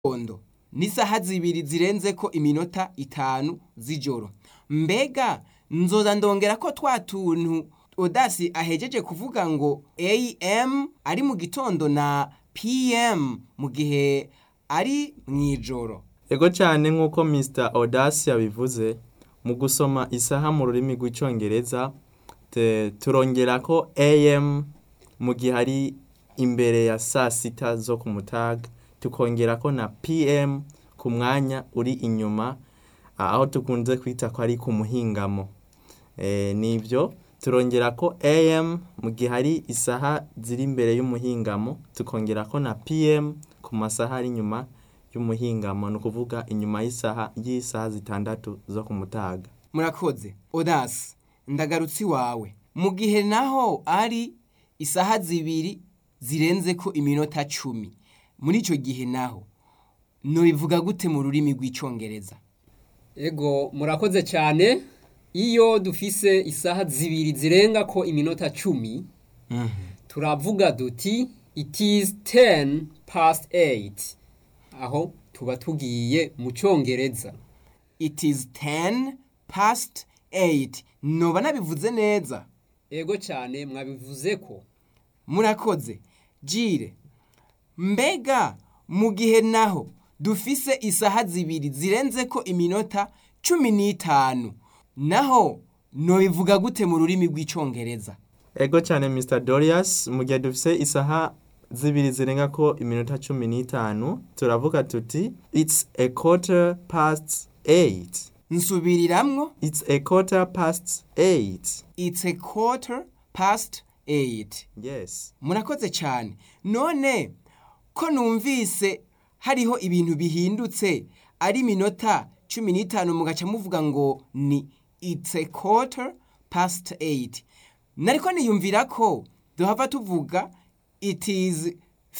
gitondo n'isaha zibiri zirenzeko iminota itanu z'ijoro mbega nzoza ndongera ko twa tuntu odasi ahejeje kuvuga ngo am ari mu gitondo na pm mu gihe ari mw'ijoro ego cyane nk'uko mr odasi yabivuze mu gusoma isaha mu rurimi rw'icyongereza te- turongera ko am mu gihe ari imbere ya saa sita zo ku mutaga tukongera ko na pm ku mwanya uri inyuma ah, aho tukunze kwita ko ari ku muhingamo Eh, nibyo turongera ko am mu gihe ari isaha ziri imbere y'umuhingamo tukongera ko na pm ku masaha ari inyuma y'umuhingamo ni ukuvuga inyuma y'isaha y'isaha zitandatu zo ku mutaga murakoze odasi ndagarutse iwawe mu gihe naho ari isaha zibiri zirenzeko iminota cumi muri icyo gihe naho ntibivuga gute mu rurimi rw'icyongereza Ego murakoze cyane iyo dufise isaha zibiri zirenga ko iminota cumi turavuga duti it is 10 past 8 aho tuba tugiye mu cyongereza it is 10 past 8 noba nabivuze neza ego cyane mwabivuze ko murakoze jire mbega mu gihe naho dufise isaha zibiri zirenzeko iminota cumi n'itanu naho nobivuga gute mu rurimi rw'icyongereza ego cyane mr dorius mu gihe dufise isaha zibiri zirenga ko iminota cumi n'itanu turavuga tuti it's a quarter past eight nsubiriramwo it's a quarter past eight it's a quarter past 8 yes murakoze cyane none ko numvise hariho ibintu bihindutse ari iminota cumi n'itanu mugaca muvuga ngo ni it's a quarter past 8 nariko niyumvira ko duhava tuvuga it is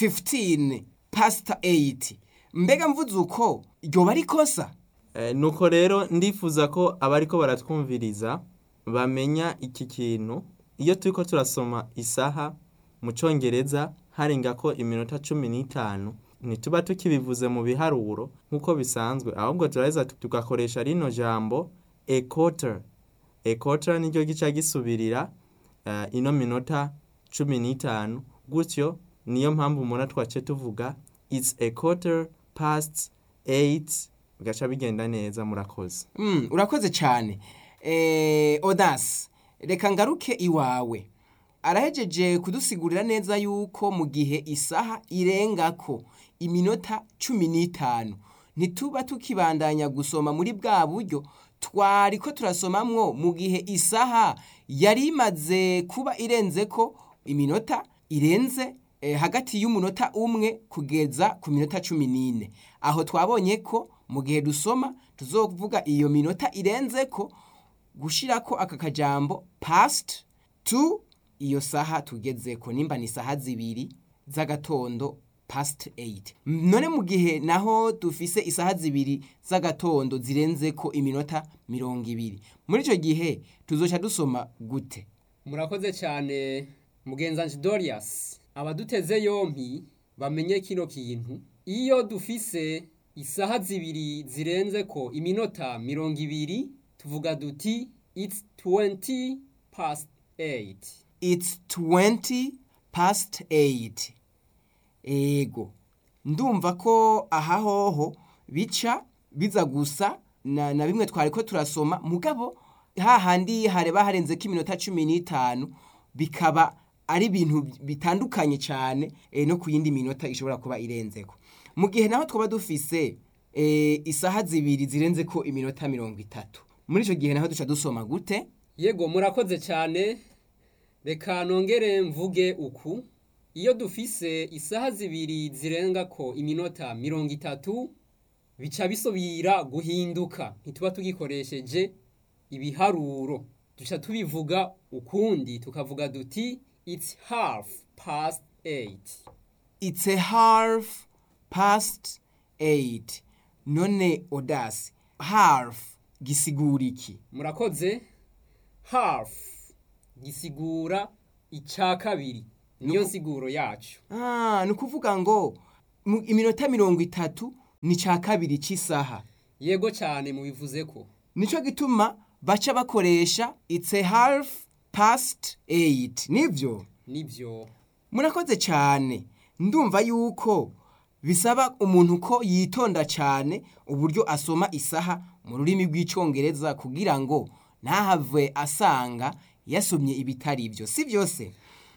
15 past 8 mbega mvuze uko ryoba ari kosa Eh, nuko rero ndifuza ko abariko baratwumviriza bamenya iki kintu iyo turiko turasoma isaha mu cyongereza harenga ko iminota cumi n'itanu ntituba tukibivuze mu biharuro nk'uko bisanzwe ahubwo turaheza tugakoresha rino jambo a quarter a quarter niryo gica gisubirira eh, ino minota cumi n'itanu gutyo niyo mpamvu umuntu twace tuvuga it's a quarter past eight bigaca bigenda neza murakoze Mm, urakoze cyane eh, odasi reka ngaruke iwawe arahejeje kudusigurira neza yuko mu gihe isaha irengako iminota cumi n'itanu ntituba tukibandanya gusoma muri bwa buryo twari ko turasomamwo mu gihe isaha yari imaze kuba irenze ko iminota irenze eh, hagati y'umunota umwe kugeza ku minota cumi n'ine aho twabonye ko mu gihe dusoma tuzovuga iyo minota irenze ko gushirako aka kajambo past to iyo saha tugezeko nimba ni saha zibiri z'agatondo past 8 none mu gihe naho dufise isaha zibiri z'agatondo zirenzeko iminota mirongo ibiri muri icyo gihe tuzoca dusoma gute murakoze cyane mugenzanji dorius abaduteze yompi bamenye kino kintu iyo dufise isaha zibiri zirenze ko iminota mirongo ibiri tuvuga duti it's 20 past 8 it's 20 past 8 ego ndumva ko aha hoho bica biza gusa na, na bimwe twari ko turasoma mugabo hahandi hareba harenzeko iminota cumi n'itanu bikaba ari ibintu bitandukanye cyane e, no ku yindi minota ishobora kuba irenzeko mu gihe naho twaba dufise e, isaha zibiri zirenzeko iminota mirongo itatu muri icyo gihe naho duca dusoma gute yego murakoze cyane reka nongere mvuge uku iyo dufise isaha zibiri zirenga ko iminota mirongo itatu bica bisubira guhinduka ntituba tugikoresheje ibiharuro duca tubivuga ukundi tukavuga duti it's half past eight it's a half past 8 none odasi half gisigura iki murakoze half gisigura icya kabiri niyo nsiguro yacu ah ni ukuvuga ngo mu- iminota mirongo itatu ni ca kabiri c'isaha yego cyane mubivuze ko nico gituma baca bakoresha it's a half past eight nivyo nibyo murakoze cyane ndumva yuko bisaba umuntu ko yitonda cyane uburyo asoma isaha mu rurimi rw'icyongereza kugira ngo ntahave asanga yasomye ibitari byo si byose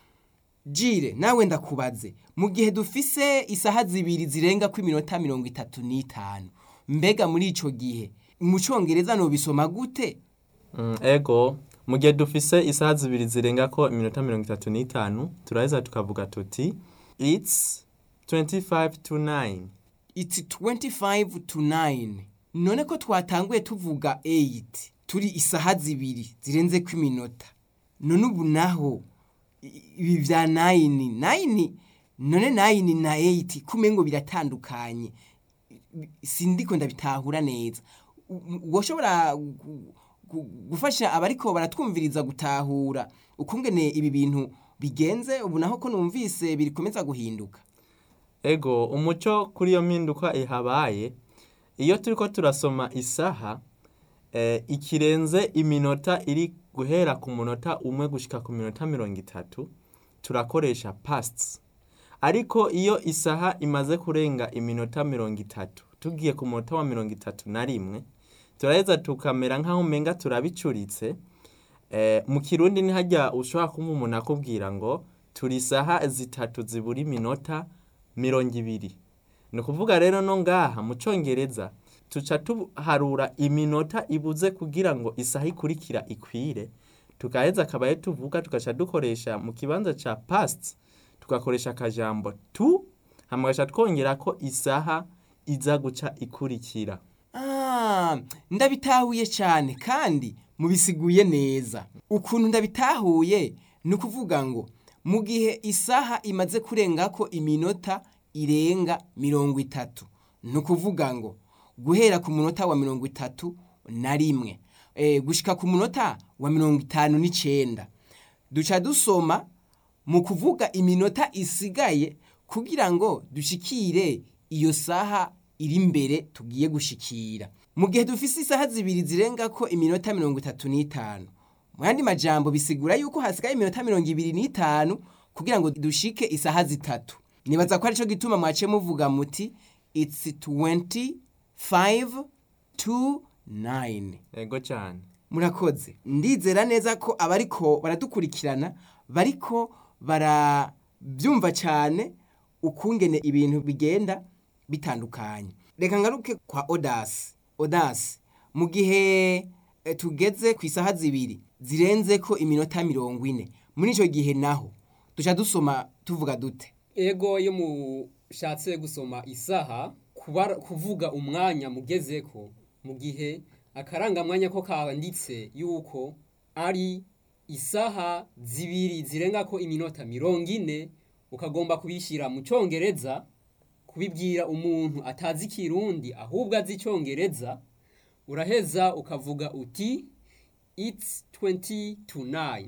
jire nawe ndakubaze mu gihe dufise isaha zibiri zirenga ku iminota mirongo itatu n'itanu mbega muri icyo gihe mu cyongereza nubisoma gute Mm, ego mu gihe dufise isaha zibiri zirenga ko iminota mirongo itatu n'itanu turaheza tukavuga tuti it's 25 to 9 It's 25 to 9. None ko twatanguye tuvuga 8. Turi isaha zibiri zirenze ku iminota. None ubu naho i- ibi vya 9. 9 none 9 na 8 kumengo biratandukanye. Sindiko ndabitahura neza. U- u- Woshobora gu- gu- gufasha abariko baratwumviriza gutahura ukungene ibi bintu bigenze ubu naho ko numvise birikomeza guhinduka. ego umuco kuri iyo mpinduka ihabaye iyo turiko turasoma isaha eh, ikirenze iminota iri guhera ku munota umwe gushika ku minota mirongo itatu turakoresha pasts ariko iyo isaha imaze kurenga iminota mirongo itatu tugiye ku munota wa mirongo itatu na rimwe turaheza tukamera nk'aho umenga turabicuritse eh, mu kirundi ntihajya ushobora kumva umuntu akubwira ngo turi isaha zitatu zibura iminota mirongo ibiri ni ukuvuga rero no ngaha mu cyongereza tuca tuharura iminota ibuze kugira ngo isaha ikurikira ikwire tukaheza akabaye tuvuga tugaca dukoresha mu kibanza ca past tugakoresha akajambo tu hama gaca twongera ko isaha iza guca ikurikira Ah, ndabitahuye cyane kandi mubisiguye neza ukuntu ndabitahuye ni ukuvuga ngo mu gihe isaha imaze kurenga ko iminota irenga mirongo itatu ni ukuvuga ngo guhera ku munota wa mirongo itatu na rimwe e, gushika ku munota wa mirongo itanu n'icyenda duca dusoma mu kuvuga iminota isigaye kugira ngo dushikire iyo saha iri imbere tugiye gushikira mu gihe dufise isaha zibiri zirenga ko iminota mirongo itatu n'itanu mu yandi majambo bisigura yuko hasigaye iminota mirongo ibiri n'itanu kugira ngo dushike isaha zitatu nibaza ko arico gituma mwaciye muvuga muti it's 25 to 9 ego cyane murakoze ndizera neza ko abariko baradukurikirana bariko barabyumva cyane ukungene ibintu bigenda bitandukanye reka ngaruke kwa odasi odasi mu gihe eh, tugeze ku isaha zibiri zirenze ko iminota mirongo ine muri icyo gihe naho duca dusoma tuvuga dute ego iyo mushatse gusoma isaha kubara- kuvuga umwanya mugezeko mu gihe akarangamwanya ko kanditse yuko ari isaha zibiri zirenga ko iminota mirongo ine ukagomba kubishyira mu cyongereza kubibwira umuntu atazi ikirundi ahubwo azi icyongereza uraheza ukavuga uti it's 20 to 9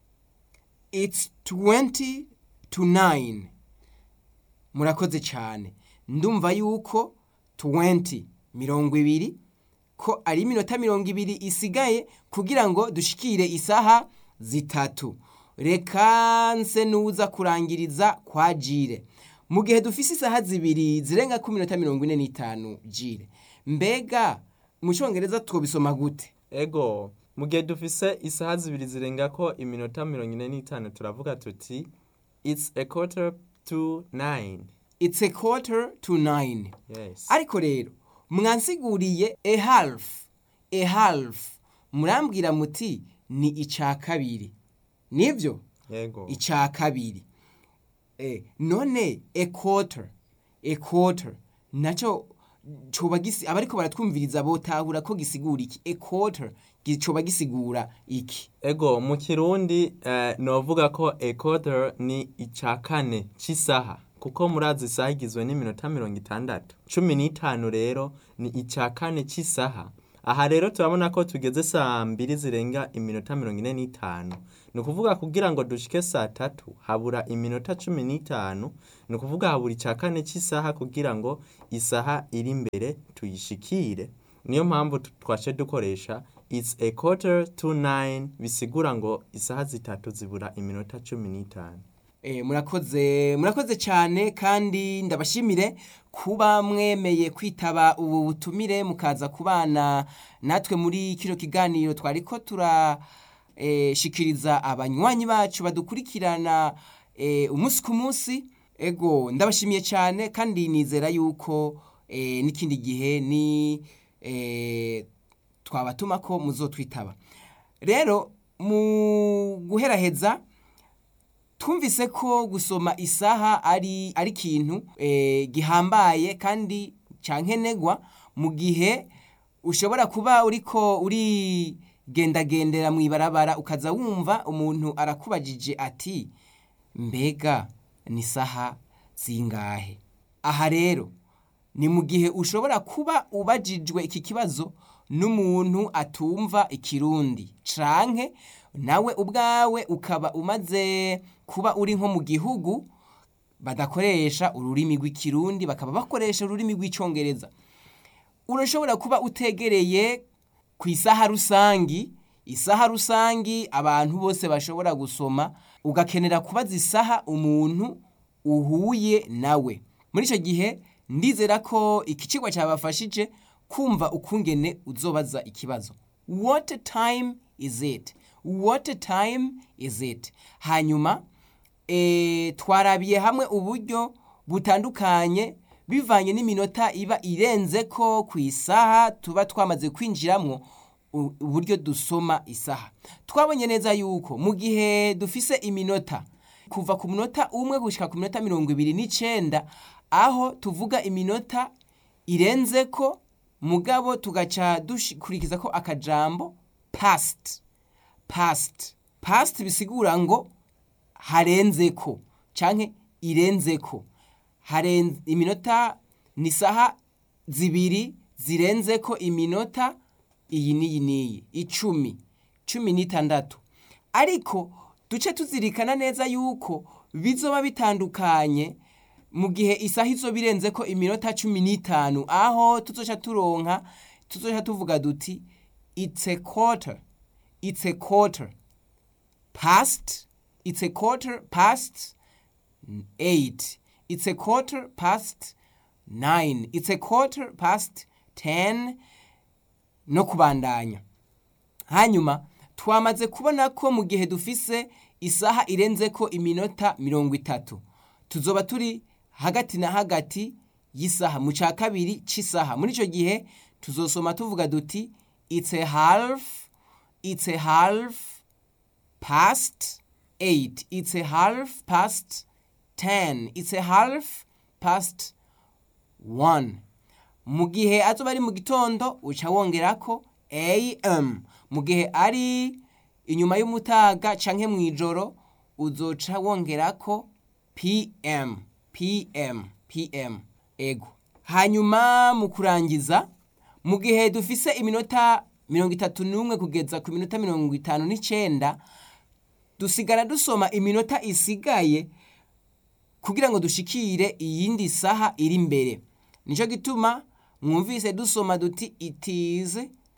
it's 20 to 9 murakoze cyane ndumva yuko 20 mirongo ibiri ko ari iminota mirongo ibiri isigaye kugira ngo dushikire isaha zitatu reka nse nuza kurangiriza kwa jire mu gihe dufise isaha zibiri zirenga ku minota mirongo ine n'itanu jire mbega mu cyongereza twobisoma gute ego mu gihe dufise isaha zibiri zirenga ko iminota mirongo ine n'itanu turavuga tuti it's a quarter to nine it's a quarter to nine yes ariko rero mwansiguriye a half a half murambwira muti ni icya kabiri nibyo yego icya kabiri eh, none a quarter a quarter nacyo coba gisi abariko baratwumviriza botahura ko gisigura iki a quarter gi- coba gisigura iki ego mu kirundi eh, novuga ko a quarter ni ica kane c'isaha kuko murazi isaha igizwe n'iminota mirongo itandatu cumi n'itanu rero ni ica kane c'isaha aha rero turabona ko tugeze saa mbiri zirenga iminota mirongo ine n'itanu ni ukuvuga kugira ngo dushike saa tatu habura iminota cumi n'itanu ni ukuvuga habura icya kane cy'isaha kugira ngo isaha iri imbere tuyishikire niyo mpamvu tu- twace dukoresha it's a quarter to nine bisigura ngo isaha zitatu zibura iminota cumi n'itanu Eh, murakoze murakoze cyane kandi ndabashimire kuba mwemeye kwitaba ubu butumire mukaza kubana natwe muri kino kiganiro twari ko turashikiriza abanywanyi bacu badukurikirana eh, umunsi ku munsi ego ndabashimiye cyane kandi nizera yuko eh, n'ikindi gihe ni eh, twabatuma ko muzotwitaba rero mu guheraheza twumvise ko gusoma isaha ari ari ikintu eh, gihambaye kandi cyankenegwa mu gihe ushobora kuba uriko urigendagendera mu ibarabara ukaza wumva umuntu arakubajije ati mbega ni isaha zingahe aha rero ni mu gihe ushobora kuba ubajijwe iki kibazo n'umuntu atumva ikirundi canke nawe ubwawe ukaba umaze kuba uri nko mu gihugu badakoresha ururimi rw'ikirundi bakaba bakoresha ururimi rw'icyongereza urashobora kuba utegereye ku isaha rusangi isaha rusangi abantu bose bashobora gusoma ugakenera kubaza isaha umuntu uhuye nawe muri icyo gihe ndizera ko iki kigo cyabafashije kumva ukungene uzobaza ikibazo what time is it what time is it hanyuma e, twarabiye hamwe uburyo butandukanye bivanye n'iminota iba irenze ko ku isaha tuba twamaze kwinjiramo u- uburyo dusoma isaha twabonye neza yuko mu gihe dufise iminota kuva ku munota umwe gushyika ku minota mirongo ibiri n'icyenda aho tuvuga iminota irenze ko mugabo tugaca dukurikiza ko akajambo past past past bisigura ngo harenze ko canke irenze ko harenze iminota ni saha zibiri zirenze ko iminota iyi n'iyi n'iyi icumi cumi n'itandatu ariko duce tuzirikana neza yuko bizoba bitandukanye mu gihe isaha izo birenze ko iminota cumi n'itanu aho tuzoca turonka tuzoca tuvuga duti it's a quarter it's a quarter past it's a quarter past eight it's a quarter past nine it's a quarter past ten no kubandanya hanyuma twamaze kubona ko mu gihe dufise isaha irenze ko iminota mirongo itatu tuzoba turi hagati na hagati y'isaha mu cya kabiri cy'isaha muri icyo gihe tuzosoma tuvuga duti it's a half it's a half past eight it's a half past ten it's a half past one mu gihe azoba ari mu gitondo uca wongera ko am mu gihe ari inyuma y'umutaga canke mu ijoro uzoca wongera ko pm pm pm ego hanyuma mu kurangiza mu gihe dufise iminota mirongo itatu n'umwe kugeza ku minota mirongo itanu n'icenda dusigara dusoma iminota isigaye kugira ngo dushikire iyindi saha iri imbere nicyo gituma mwumvise dusoma duti it is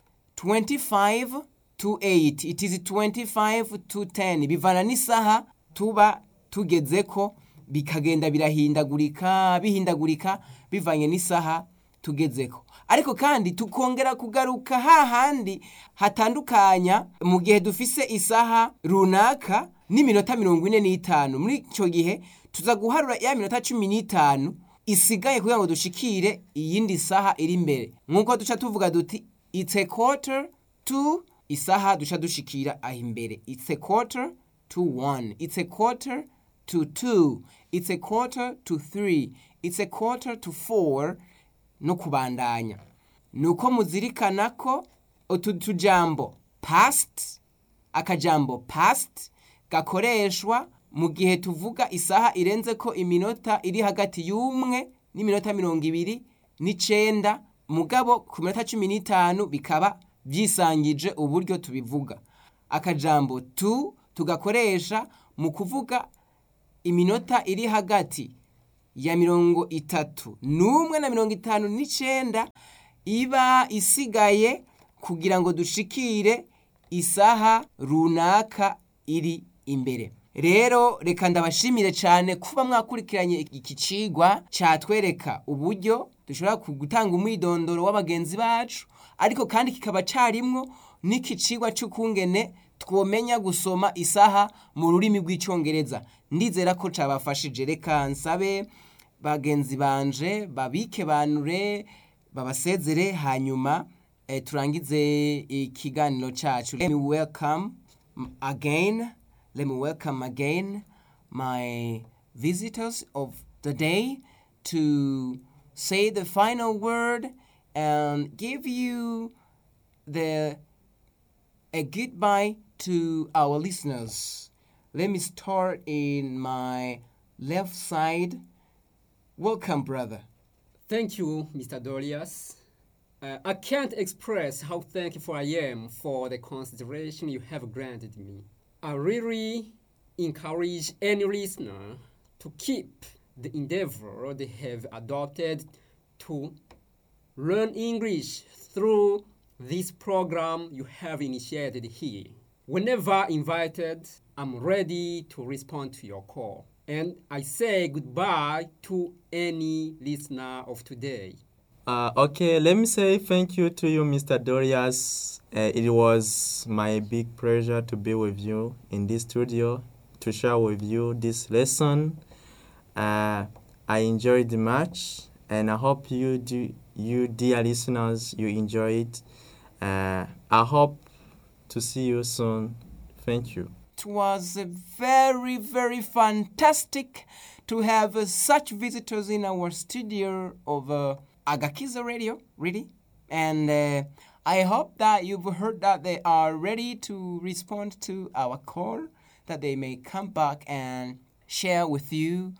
25 to 8 it is 25 to 10 bivana n'isaha tuba tugeze ko bikagenda birahindagurika bihindagurika bivanye n'isaha tugezeko ariko kandi tukongera kugaruka hahandi hatandukanya mu gihe dufise isaha runaka n'iminota mirongo ine n'itanu muri icyo gihe tuza guharura ya minota cumi n'itanu isigaye kugira ngo dushikire iyindi saha iri imbere nk'uko duca tuvuga duti it's a quarter to isaha duca dushikira aho imbere it's a quarter to one it's a quarter to two it's a quarter to three it's a quarter to four no kubandanya nuko muzirikana ko utu tujambo past akajambo past gakoreshwa mu gihe tuvuga isaha irenze ko iminota iri hagati y'umwe n'iminota mirongo ibiri n'icenda mugabo ku minota cumi n'itanu bikaba byisangije uburyo tubivuga akajambo tu tugakoresha mu kuvuga iminota iri hagati ya mirongo itatu n'umwe na mirongo itanu n'icenda iba isigaye kugira ngo dushikire isaha runaka iri imbere rero reka ndabashimire cyane kuba mwakurikiranye iki cigwa cyatwereka uburyo dushobora gutanga umwidondoro w'abagenzi bacu ariko kandi kikaba cyarimwo n'iki cigwa cy'ukungene twomenya gusoma isaha mu rurimi rw'icyongereza ndizera ko cyabafashije reka nsabe bagenzi banje babike banure babasezere hanyuma eh, turangize ikiganiro cyacu let me welcome again let me welcome again my visitors of the day to say the final word and give you the a goodbye to our listeners. Let me start in my left side. Welcome, brother. Thank you, Mr. Dolias. Uh, I can't express how thankful I am for the consideration you have granted me. I really encourage any listener to keep the endeavor they have adopted to learn English through this program you have initiated here. Whenever invited, I'm ready to respond to your call. And I say goodbye to any listener of today. Uh, okay, let me say thank you to you, Mr. Dorias. Uh, it was my big pleasure to be with you in this studio to share with you this lesson. Uh, I enjoyed the match, and I hope you do, you dear listeners, you enjoy it. Uh, I hope to see you soon. Thank you. It was uh, very, very fantastic to have uh, such visitors in our studio of uh, Agakiza Radio, really. And uh, I hope that you've heard that they are ready to respond to our call, that they may come back and share with you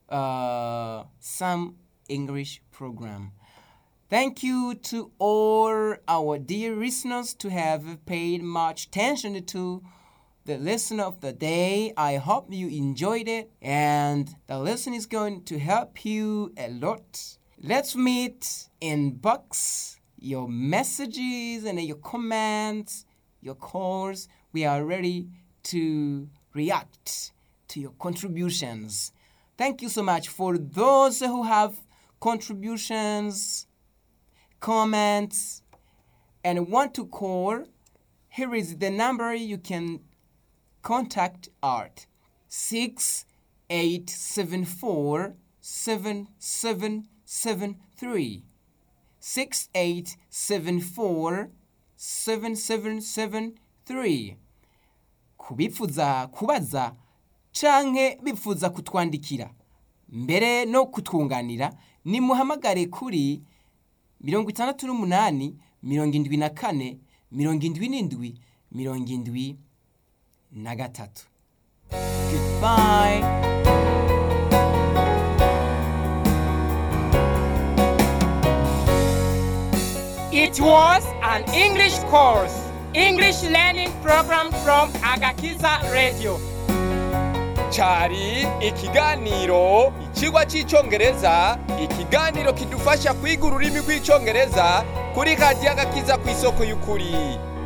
uh, some English program. Thank you to all our dear listeners to have paid much attention to the lesson of the day. I hope you enjoyed it and the lesson is going to help you a lot. Let's meet in box your messages and your comments, your calls. We are ready to react to your contributions. Thank you so much for those who have contributions comments and want to call, here is the number you can contact Art 6874 7773. 6874 7773. Kubipfuza kubaza canke bipfuza kutwandikira mbere no kutwunganira nimuhamagare kuri mirongo itandatu n'umunani mirongo indwi na kane mirongo indwi n'indwi mirongo indwi na gatatu goodbye It was an English course, English learning program from Agakiza Radio. cyari ikiganiro ikigwa cy'icyongereza ikiganiro kidufasha kwiga ururimi rw'icyongereza kuri radiyo agakiza ku isoko y'ukuri